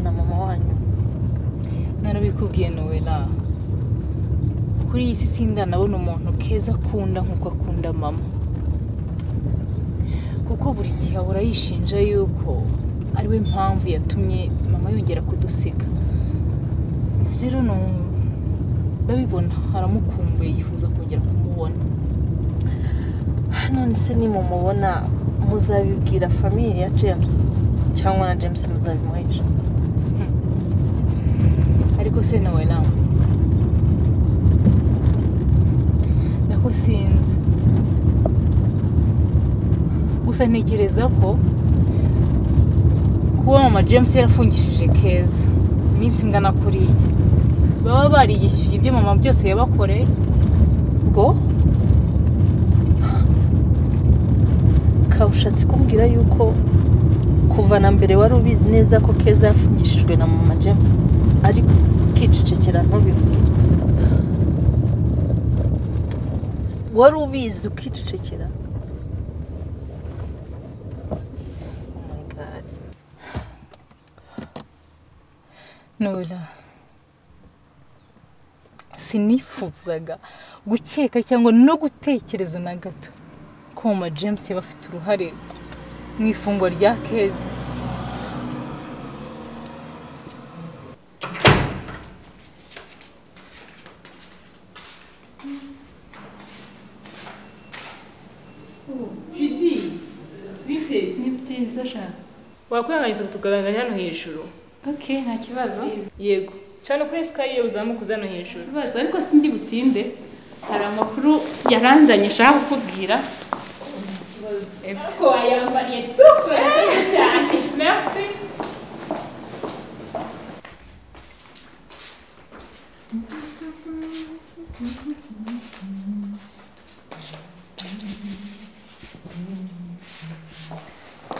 na mama wanyu narabikubwiye nowela kuri iyi si sinda ndabona umuntu keza akunda nk'uko akunda mama kuko buri gihe ahora yishinja yuko ari we mpamvu yatumye mama yongera kudusiga rero ni umu- ndabibona aramukumbuye yifuza kongera kumubona none se nimumubona muzabibwira famiye ya james cyangwa na james muzabimuhesha ariko se nawe nawe nako sinzi gusa ntekereza ko kuba mama james yarafungishije keza iminsi ingana kuriya baba bariyishyuye ibyo mama byose yabakoreye ngo kabushatse kumbwira yuko kuva na mbere wari ubizi neza ko keza yafungishijwe na mama james ariko ukicecekera ntubivuge wari ubizi ukicecekera Oh my God. nora sinifuzaga gukeka cyangwa no gutekereza na gato ko mama james yaba afite uruhare mu ifungwa rya keza judy biteze ni byiza sha wakwihangana ifoto tukagaragaza hano hejuru ok nta kibazo yego cana kuri esikaye uzamuka uza hano hejuru kibazo ariko sindi butinde hari amakuru yaranzanye nshaka kukubwira ariko wayambariye dukurasa cyane merci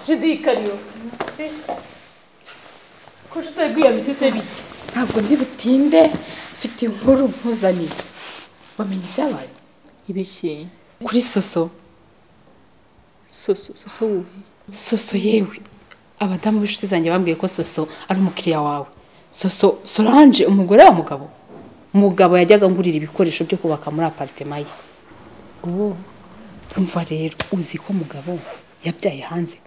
jidikariyo ko tutagwiyanditse se biki ntabwo ndi butinde mfite inkuru mpuzaniye wamenye ibyabaye ibiki kuri soso soso soso wuhe soso yewe abadamu b'inshuti zanjye bambwiye ko soso ari umukiriya wawe soso solange umugore wa mugabo mugabo yajyaga ngurira ibikoresho byo kubaka muri aparitema ye ubu urumva rero uzi ko mugabo yabyaye hanze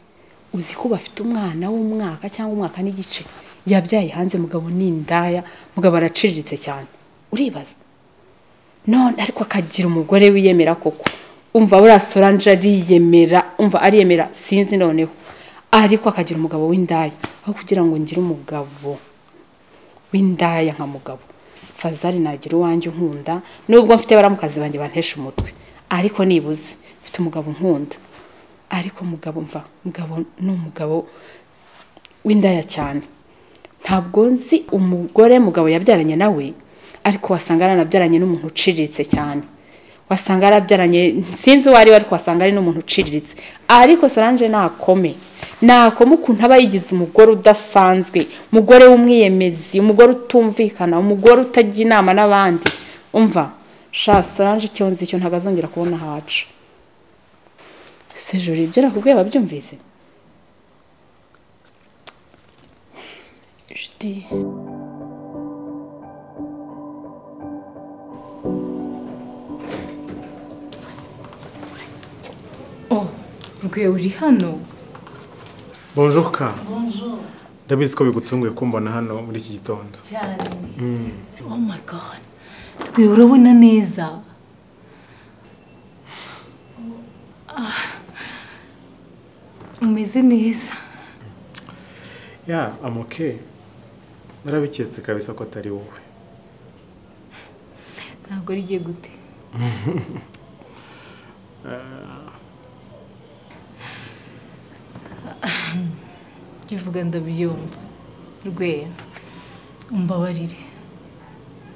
uzi ko bafite umwana w'umwaka cyangwa umwaka n'igice yabyaye hanze mugabo ni indaya mugabo araciriritse cyane uribaza none ariko akagira umugore wiyemera koko umva buriya solange ariyemera umva ariyemera sinzi noneho ariko akagira umugabo w'indaya aho kugira ngo ngire umugabo w'indaya nka mugabo fazari nagira uwanjye unkunda nubwo mfite baramukazi banjye bantesha umutwe ariko nibuze mfite umugabo unkunda ariko mugabo mva mugabo ni umugabo w'indaya cyane ntabwo nzi umugore mugabo yabyaranye nawe ariko wasanga yaranabyaranye n'umuntu uciriritse cyane wasanga yarabyaranye sinzi uwo ari we ariko wasanga ari n'umuntu uciriritse ariko solange nakome nakome ukuntu aba yigize umugore udasanzwe umugore w'umwiyemezi umugore utumvikana umugore utajya inama n'abandi umva sha solange icyo nzi icyo ntabwo azongera kubona ahacu sejuri ibyo nakubwiye wabyumvise Judy. oh rwe uri hano bonjoka ndabizi ko bigutunguye kumbona hano muri iki gitondo cyane oh my god rwe urabona neza Ah, umeze neza ya amoke narabiketse kabisa ko atari wowe ntabwo ari igihe gute jya uvuga ndabyumva rwe umbabarire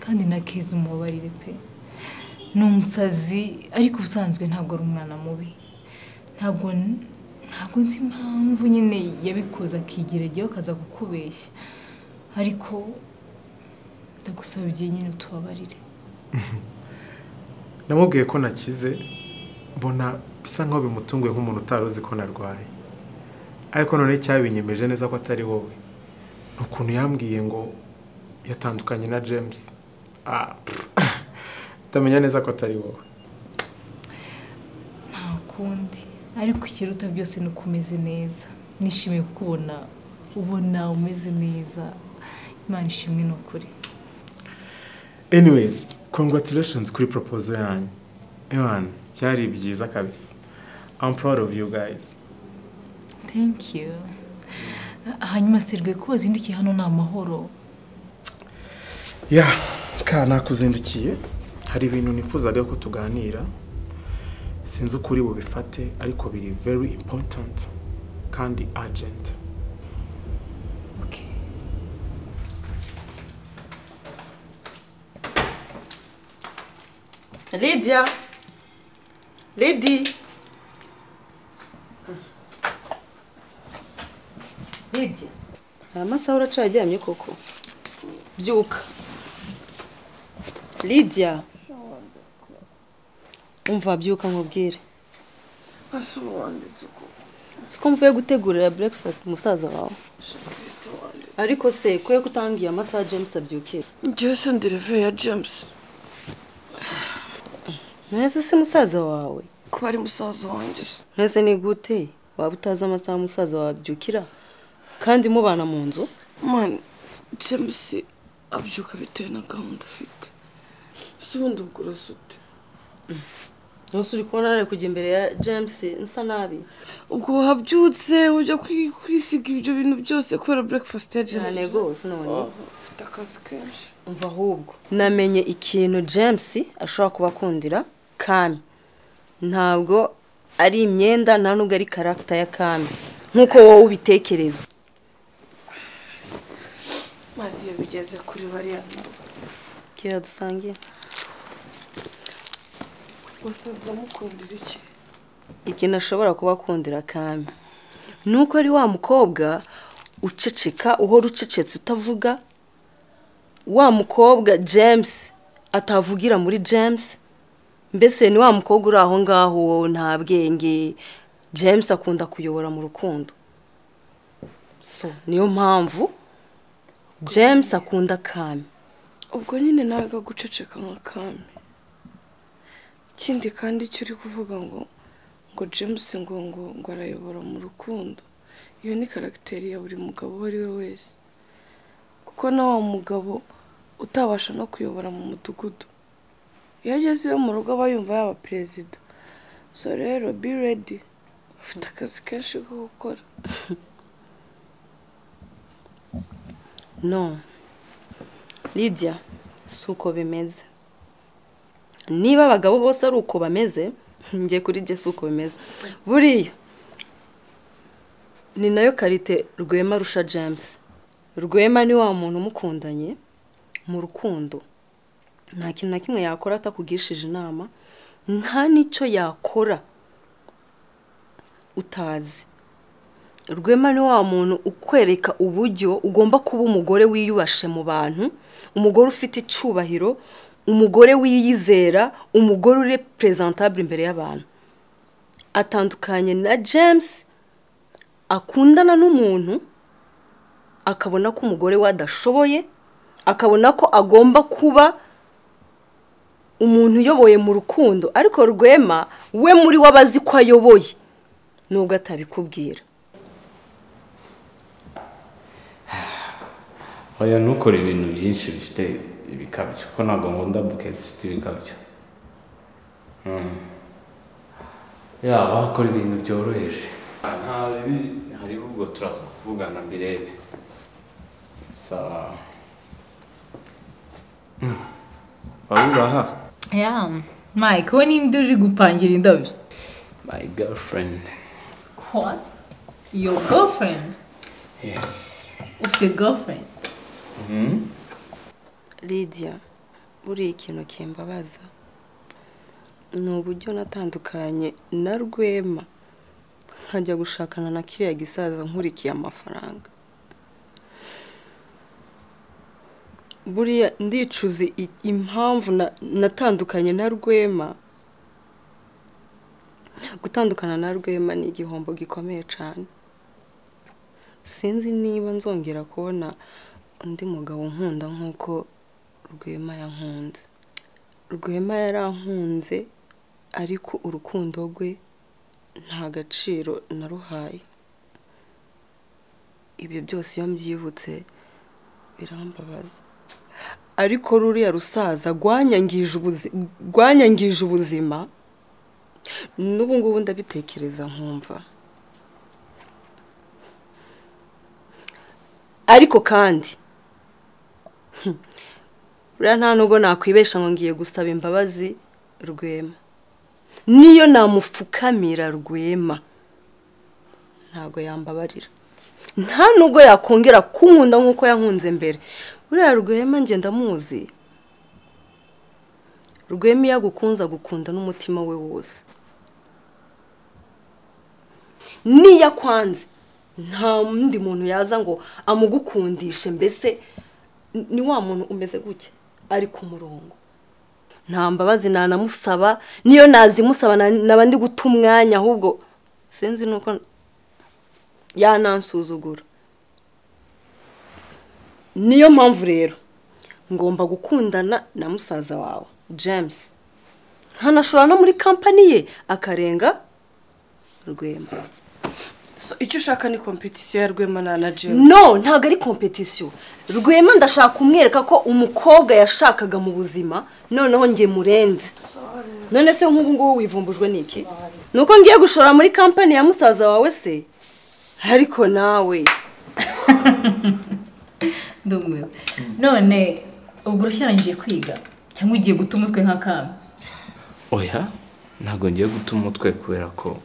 kandi na keza umubabarire pe ni umusazi ariko ubusanzwe ntabwo ari umwana mubi ntabwo ntabwo nzi impamvu nyine yabikoze akigira igihe akaza kukubeshya ariko ndagusaba igihe nyine utubabarire namubwiye ko nakize mbona bisa nk'aho bimutunguye nk'umuntu utari uzi ko narwaye ariko noneho icyabinyemeje neza ko atari wowe ukuntu yambwiye ngo yatandukanye na james Ah, pff, ndamenya neza ko atari wowe nta kundi ariko ikiruta byose ni uko umeze neza nishimiye kukubona ubona umeze neza imana ishimwe ni ukuri anyways congratulations kuri proposal yanyu ewan byari byiza kabisa i'm proud of you guys thank you hanyuma serwe ko wazindukiye hano ni amahoro ya ka nakuzindukiye hari ibintu nifuzaga ko tuganira sinzi uko uri bubifate ariko biri very important kandi urgent okay lydia lady hirya aya masaha uracaryamye koko byuka lydia umva byuka nkubwire siko mvuye gutegurira breakfast umusaza wawe ariko se kuye kutangiye amasaha james abyukira Jason dereve ya James mwese si musaza wawe ko ari musaza wanjye se mwese ni gute waba utazi amasaha umusaza wawe abyukira kandi mubana mu nzu mani James abyuka bitewe na gahunda afite si ubundi ubwo urasa ute ntusi uri kubona nari kujya imbere ya james nsa nabi ubwo wabyutse ujya kwi- kwisiga ibyo bintu byose kubera breakfast ya James cyane rwose none Oh, ufite akazi kenshi umva ahubwo namenye ikintu james ashobora kuba akundira kami ntabwo ari imyenda nta nubwo ari karagita ya kami nk'uko wowe ubitekereza maze iyo bigeze kuri bariya nabo kera dusangiye wasanze amukundira iki ikintu ashobora kuba akundira kami ni uko ari wa mukobwa uceceka uhora ucecetse utavuga wa mukobwa james atavugira muri james mbese ni wa mukobwa uri aho ngaho wowe nta bwenge james akunda kuyobora mu rukundo so niyo mpamvu james akunda kami ubwo nyine nawe ga guceceka nka kami ikindi kandi icyo uri kuvuga ngo ngo james ngo ngo ngo arayobora mu rukundo iyo ni karagiteri ya buri mugabo uwo ari we wese kuko na wa mugabo utabasha no kuyobora mu mudugudu iyo ageze iwe mu rugo aba yumva yaba perezida so rero be ready ufite akazi kenshi ko gukora no lydia si uko bimeze niba abagabo bose ari uko bameze njye kuri jye si uko bimeze buriya ni nayo karite rwema rusha james rwema ni wa muntu umukundanye mu rukundo nta kintu na kimwe yakora atakugishije inama nta n'icyo yakora utazi rwema ni wa muntu ukwereka uburyo ugomba kuba umugore wiyubashe mu bantu umugore ufite icyubahiro umugore wiyizera umugore uri perezentabure imbere y'abantu atandukanye na james akundana n'umuntu akabona ko umugore we adashoboye akabona ko agomba kuba umuntu uyoboye mu rukundo ariko rwema we muri we abazi ko ayoboye nubwo atabikubwira oya ntukore ibintu byinshi bifite ibikabyo kuko ntabwo nkunda buke zifite ibikabyo Mm. yaba wakora ibintu byoroheje nta bibi hari ubwo turaza kuvugana mbirebe sawa Mm. waba ubaha ya mike we ninde uri gupangira indabyo my girlfriend what your girlfriend yes ufite girlfriend Mm. lydia buriya ikintu kimbabaza ni uburyo natandukanye na rwema nkajya gushakana na kiriya gisaza nkurikiye amafaranga buriya ndicuze i- impamvu na- natandukanye na rwema gutandukana na rwema ni igihombo gikomeye cyane sinzi niba nzongera kubona undi mugabo nkunda nk'uko rwema yankunze rwema yarankunze ariko urukundo rwe nta gaciro naruhaye ibyo byose iyo mbyibutse birambabaza ariko ruriya rusaza rwanyangije ubuzi- rwanyangije ubuzima n'ubu ngubu ndabitekereza nkumva ariko kandi hmm, buriya nta nubwo nakwibesha ngo ngiye gusaba imbabazi rwema niyo namupfukamira rwema ntago yambabarira nta nubwo yakongera kunkunda nk'uko yankunze mbere buriya rwema njye ndamuzi rwema iyo agukunze agukunda n'umutima we wose niyo akwanze nta wundi muntu yaza ngo amugukundishe mbese ni- ni wa muntu umeze gutya ari ku murongo nta mbabazi nanamusaba niyo nazimusaba na- naba ndi guta umwanya ahubwo sinzi nuko yanansuzugura niyo mpamvu rero ngomba gukundana na musaza wawe james nkanashora no muri kampani ye akarenga rwema So, icyo ushaka ni kompetisiyo ya rwema na na james no ntabwo ari kompetisiyo rwema ndashaka kumwereka ko umukobwa yashakaga mu buzima noneho njye murenze none se nk'ubu ngubu wivumbujwe n'iki ni uko ngiye gushora muri kampani ya musaza wawe se ariko nawe ndumiwe none ubwo urashyarangije kwiga cyangwa ugiye guta umutwe nk'akami oya ntabwo ngiye guta umutwe kubera ko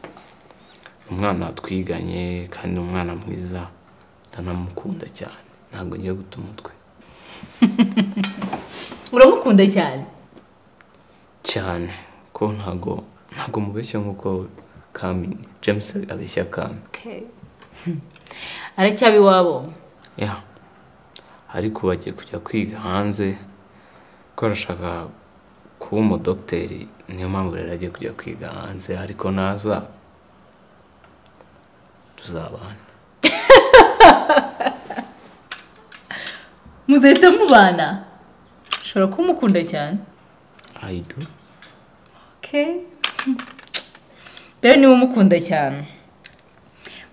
umwana twiganye kandi ni umwana mwiza ndanamukunda cyane ntabwo ngiye guta umutwe uramukunda cyane cyane ko ntabwo ntabwo mubeshya nk'uko kami james abeshya kami aracyaba iwabo ya ariko bagiye kujya kwiga hanze ko arashaka kuba umudogiteri niyo mpamvu rero agiye kujya kwiga hanze ariko naza tuzabana muzahita mubana ushobora kumukunda cyane I do rero niba umukunda cyane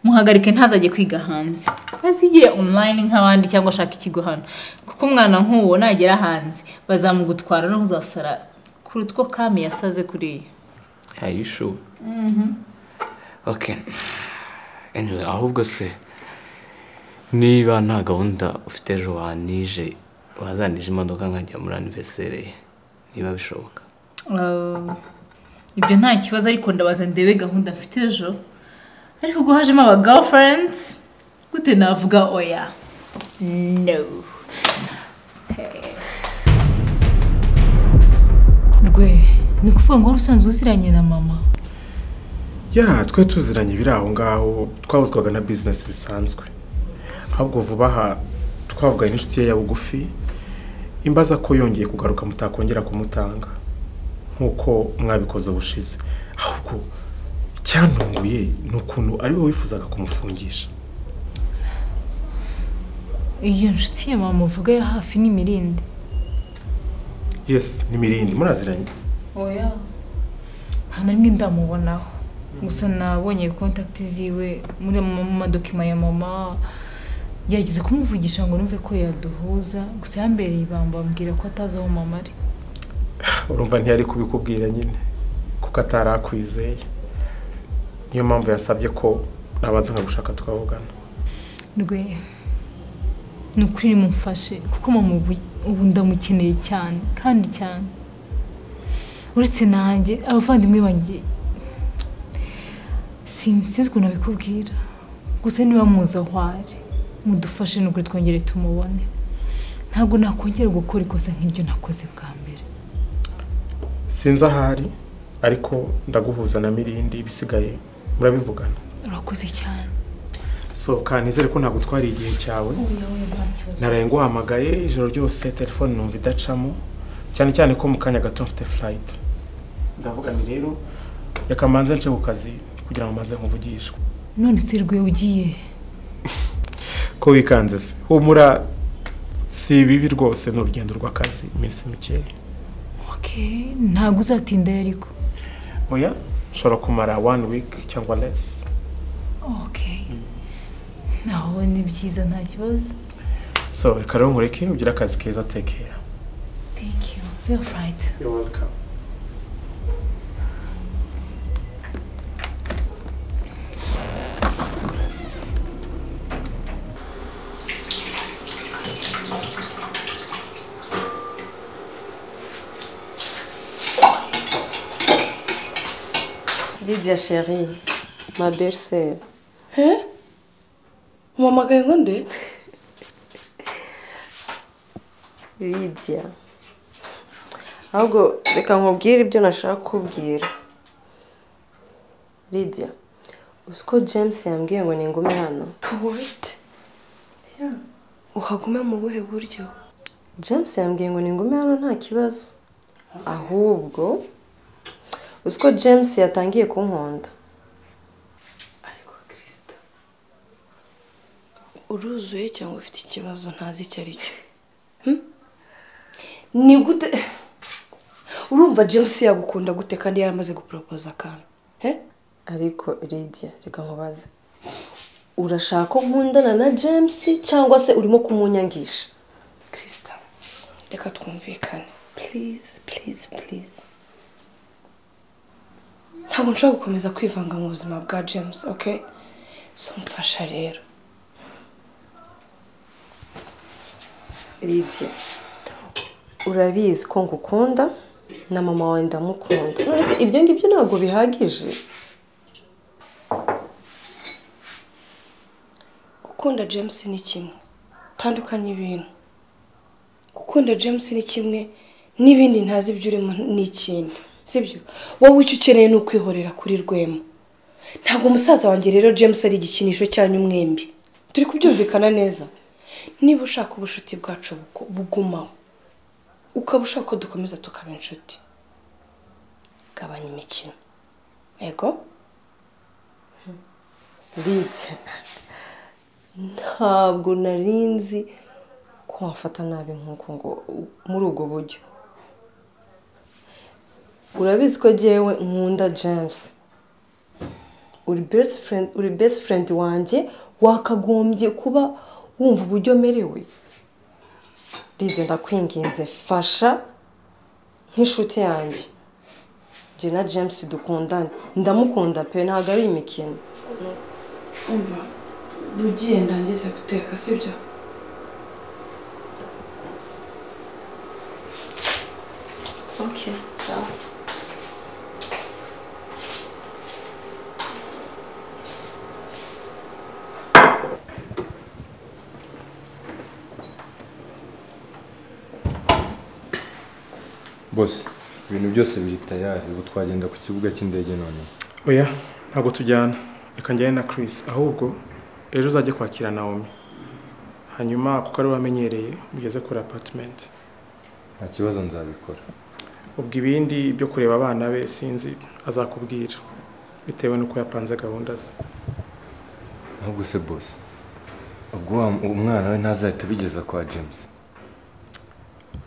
muhagarike ntazajye kwiga hanze azigire online nk'abandi cyangwa ashaka ikigo hano kuko umwana nk'uwo nagera hanze bazamugutwara no uzasara kuruta uko kami yasaze kuriya Are you sure? Okay. Anyway, ahubwo se niba nta gahunda ufite ejo wanije wazanije imodoka nkajya muri anniversaire ye niba bishoboka Uh, ibyo nta kibazo ariko ndabaza ndebe gahunda mfite ejo ariko ubwo hajemo aba girlfriends gute navuga oya no rwe ni ukuvuga ngo wari usanzwe uziranye na mama ya twe tuziranye ibiri aho ngaho twahuzwaga na bizinesi bisanzwe ahubwo vuba aha twavuganye n'inshuti ye ya bugufi imbaza ko yongeye kugaruka mutakongera kumutanga nk'uko mwabikoze ubushize ahubwo icyantunguye ni ukuntu ari we wifuzaga kumufungisha iyo nshuti ya mama uvuga ya hafi ni mirinde yesi ni mirindi muraziranye oya nta na rimwe ndamubonaho gusa nabonye kontakiti ziwe muri mu mu madokima ya mama gerageza kumuvugisha ngo numve ko yaduhuza gusa yambereye ibamba ambwira ko atazi aho mama ari urumva ntiyari kubikubwira nyine kuko atari akwizeye niyo mpamvu yasabye ko nabanza nkagushaka twavugana rwe ni ukuri nimumfashe kuko mama ubu- ubu ndamukeneye cyane kandi cyane uretse nanjye abavandimwe banjye Sim- sinzi ukuntu abikubwira gusa niba muzi aho ari mudufashe nubwo twongere tumubone ntabwo nakongera gukora ikosa nk'iryo nakoze bwa mbere sinzi ahari ariko ndaguhuza na mirindi ibisigaye murabivugana urakoze cyane sohoka nizere ko ntabwo utwara igihe cyawe naraye nguhamagaye ijoro ryose telefone numva idacamo cyane cyane ko mu kanya gato mfite furayiti ndavuga ni rero reka mbanze nce ku kazi kugira ngo mbanze nkuvugishwe none se rwe ugiye ko wikanze se humura si bibi rwose ni urugendo rw'akazi iminsi mikeya Okay, ntabwo uzatinda ariko oya ushobora kumara one week cyangwa less okay aho ni byiza nta kibazo so reka rero nkureke ugire akazi keza take care thank you so right you're welcome Lydia chérie, ma belle-sœur. umamagaye ngo nde Lydia. Ahubwo reka nkubwire ibyo nashaka kubwira. Lydia, uzi ko James yambwiye ngo ningume hano? wati uhagume mu buhe buryo James yambwiye ngo ningume hano nta kibazo. Ahubwo uzi ko James yatangiye kunkonda. uruzuye cyangwa ufite ikibazo ntazi icyo ari cyo Hmm? ni gute urumva james yagukunda gute kandi yaramaze guporopoza akantu he Ariko Lydia, reka nkubaze. Urashaka ko nkundana na James cyangwa se urimo kumunyangisha? kirisita reka twumvikane purize purize purize ntabwo nshobora gukomeza kwivanga mu buzima bwa james ok so mfasha rero Lydia urabizi ko ngukunda na mama wawe ndamukunda none se ibyo ngibyo ntabwo bihagije gukunda james ni kimwe tandukanye ibintu gukunda james ni kimwe n'ibindi ntazi ibyo urimo ni ikindi sibyo wowe icyo ukeneye ni ukwihorera kuri rwema ntabwo umusaza wanjye rero james ari igikinisho cyanyu mwembi turi kubyumvikana neza niba ushaka ubucuti bwacu buko- bugumaho ukaba ushaka ko dukomeza tukaba inshuti gabanya imikino yego Lydia ntabwo nari nzi ko wafata nabi nk'uko ngo muri ubwo buryo urabizi ko jyewe nkunda James uri best friend uri best friend wanjye wakagombye kuba wumva uburyo merewe Lydia ndakwinginze fasha nk'inshuti yanjye njye na James dukundane ndamukunda pe ntabwo ari imikino umva bugiye ndangize guteka sibyo Okay, ciao. bose ibintu byose biri tayari ubu twagenda ku kibuga cy'indege none oya ntabwo tujyana reka njyane na Chris ahubwo ejo uzajye kwakira Naomi hanyuma kuko ari we wamenyereye mugeze kuri apartment nta kibazo nzabikora ubwo ibindi byo kureba abana be sinzi azakubwira bitewe n'uko yapanze gahunda ze ahubwo se bose ubwo wa- umwana we ntazahita abigeza kwa james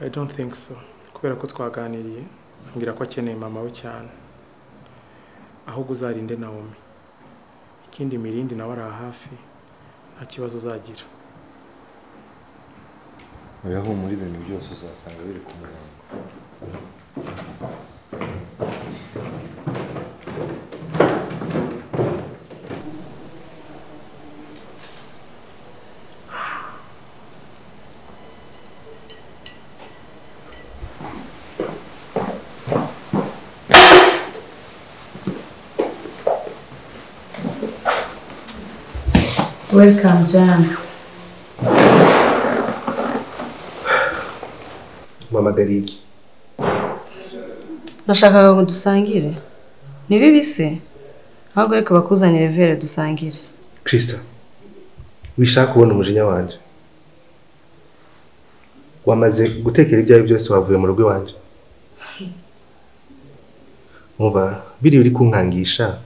I don't think so kubera ko twaganiriye ambwira ko akeneye mama we cyane ahubwo uzarinde Naomi ikindi mirindi nawe ari hafi nta kibazo uzagira oya humura ibintu byose uzasanga biri ku murongo welcome james mama deriki nashakaga ngo dusangire ni bibi se ahubwo reka bakuzanire vere dusangire kirisita wishaka kubona umujinya wanjye wamaze gutekera ibyawe byose wavuye mu rugo iwanjye muba biriya uri kunkangisha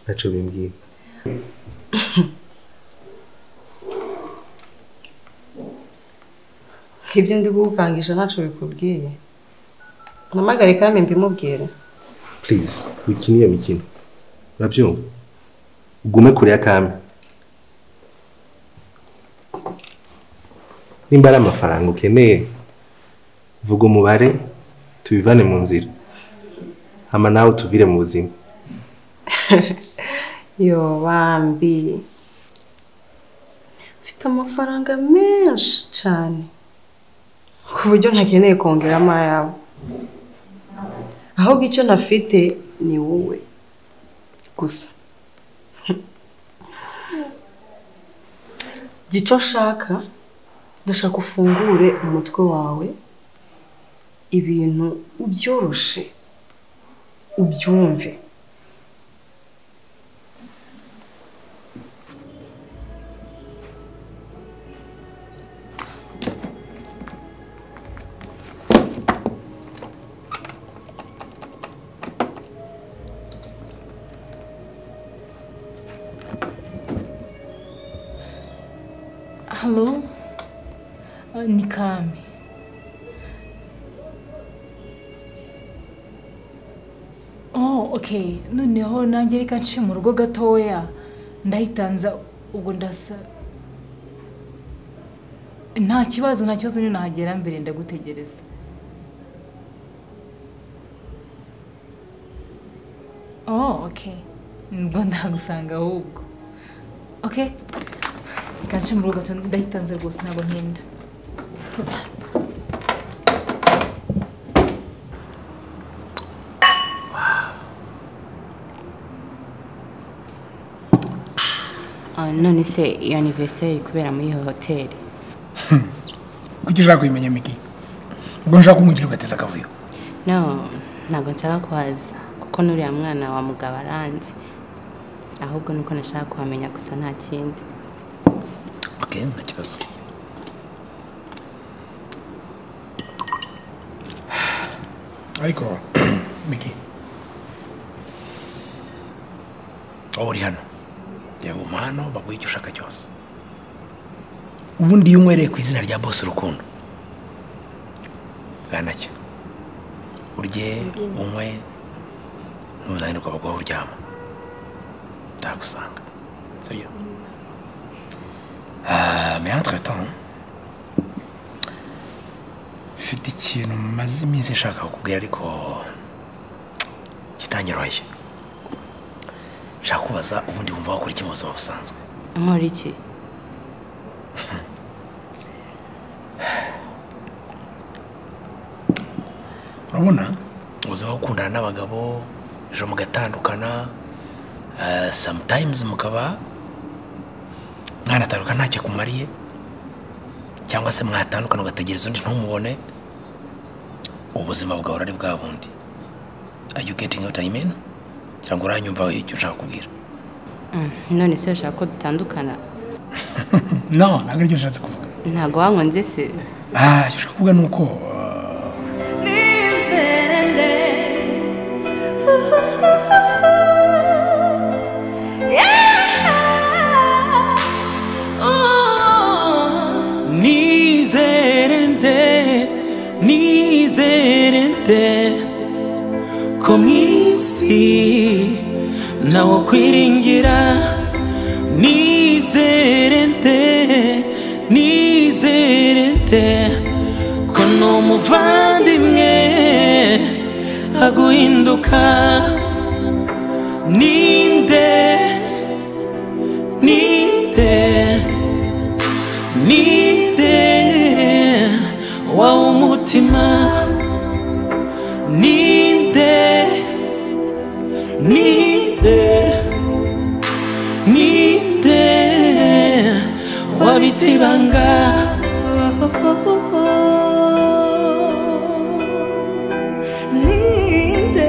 ntacyo bimbwira ibyo ndi gukukangisha ntacyo bikubwiye mpamagare kandi mbimubwire purize wikina iyo mikino urabyumva ugume kure ya kame nimba ari amafaranga ukeneye vuga umubare tubivane mu nzira hama nawe utuvire mu buzima yo bambi mfite amafaranga menshi cyane ku buryo ntakeneye kongeramo ayabo ahubwo icyo ntafite ni wowe gusa gico nshaka ndashaka ufungure umutwe wawe ibintu ubyoroshe ubyumve halo Ah, ni kame oh okay noneho nanjye reka nce mu rugo gatoya ndahitanza ubwo ndasa nta kibazo nta kibazo nahagera mbere ndagutegereza oh okay nibwo ndagusanga ahubwo okay reka nce mu rugo gatoya ndahitanze rwose ntabwo ntinda Ah, none se iyo anniversaire kubera muri iyo hoteli kuki ushaka kubimenya miki ubwo nshaka kumwigira ugateza akavuyo no ntabwo nshaka kuhaza kuko n'uriya mwana wa mugabo aranzi ahubwo nuko nashaka kuhamenya gusa nta kindi okay nta kibazo ariko miki aho uri hano yaguma hano baguhe icyo ushaka cyose ubundi iyo unywereye ku izina rya bose urukundo bwanacyo urye unywe n'umunanirwa baguha uryama nzagusanga sibyo Ah, mais entre temps mfite ikintu maze iminsi nshaka kukubwira ariko kitanyoroye nshaka kubaza ubundi wumva wakora iki mu buzima busanzwe nkora iki urabona ubuzima bwo gukundana n'abagabo ejo mugatandukana ah, sometimes mukaba mwanatandukana ntacyo kumariye cyangwa se mwatandukana ugategereza undi ntumubone ubuzima bwawe ari bwa bundi are you getting what I mean cyangwa uranyumva icyo nshaka kubwira Mm, none se ushaka ko dutandukana no ntabwo aribyo nshatse kuvuga ntabwo wankunze se ah icyo nshaka kuvuga ni uko nizerente nizerente ko mu isi ntawe ukwiringira nizerente nizerente ko ni umuvandimwe aguhinduka ninde ninde ninde wawe umutima ninde ninde ninde wabitse ibanga ninde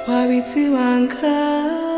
wabitse ibanga